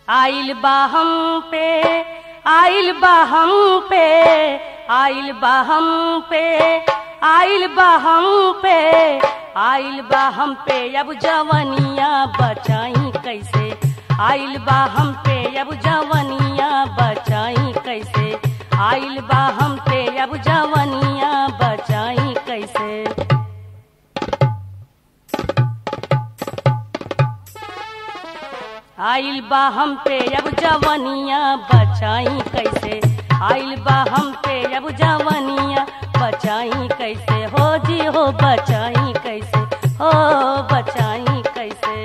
आइल बा हम पे आइल बा हम पे आइल बा हम पे आइल बा हम पे आइल बा हम पे अब जवनिया बचाई कैसे आइल बा हम पे अब जवनिया बचाई कैसे आइल बा हम पे अब जवनिया बचाई कैसे आइल बा हम पे अब जवनिया बचाई कैसे आइल बा हम पे अब जवनिया बचाई कैसे हो जी हो बचाई कैसे हो बचाई कैसे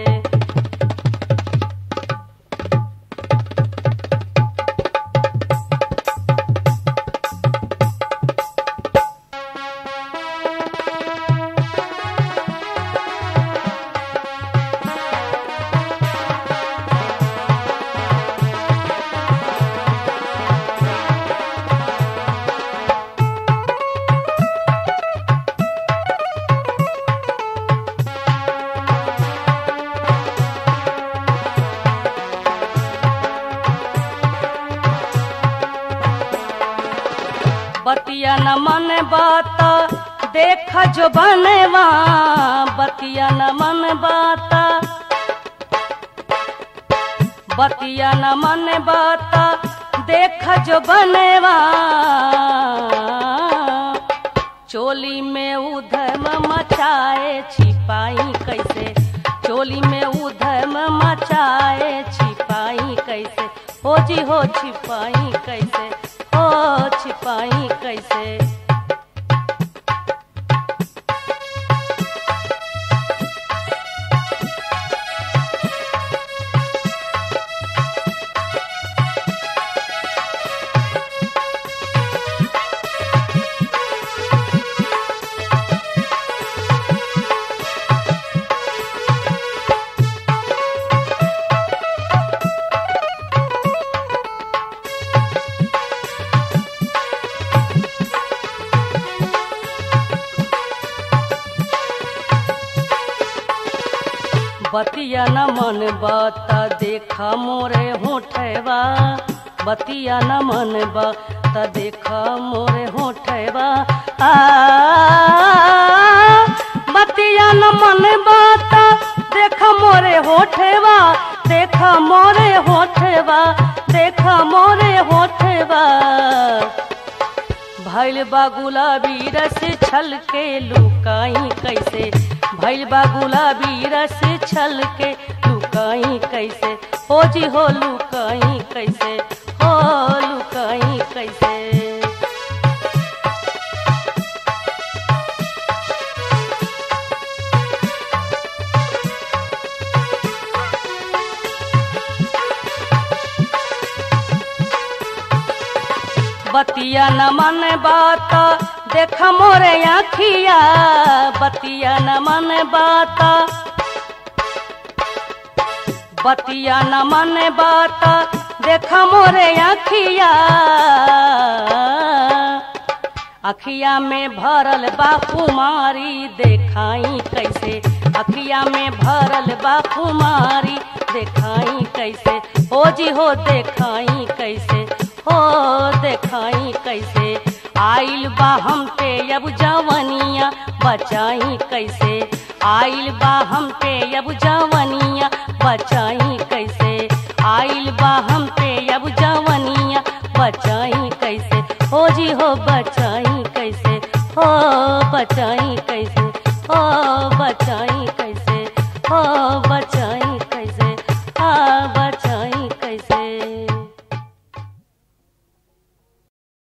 बतिया न मन बात देख जो बनवा बतिया न मन बात बतिया न मन बात देख जो बनवा चोली में उधम मचाए छिपाई कैसे चोली में उधम मचाए छिपाई कैसे हो जी हो छिपाई कैसे हो छिपाई कैसे बतिया न मन बात देखा मोरे होठवा बतिया न मन बात देखा मोरे होठवा आ बतिया न मन बात देखा मोरे होठवा देखा मोरे होठवा देखा मोरे होठवा भैल बा गुलाबी रस छल के लुकाई कैसे भैल बा गुलाबी रस छल के लुकाई कैसे हो जी हो लुकाई कैसे हो लुकाई कैसे बतिया न मन बात देख मोरे आखिया बतिया न मन बात बतिया न मन बात देख मोरे आखिया अखिया में भरल बा कुमारी देखाई कैसे अखिया में भरल बा कुमारी देखाई कैसे हो जी हो देखाई कैसे हो देखाई कैसे आइल बा हम पे अब जवनिया बचाई कैसे आइल बा हम पे अब जवनिया बचाई कैसे आइल बा हम पे अब जवनिया बचाई कैसे हो जी हो बचाई कैसे हो बचाई कैसे हो बचाई कैसे हो बचाई कैसे आ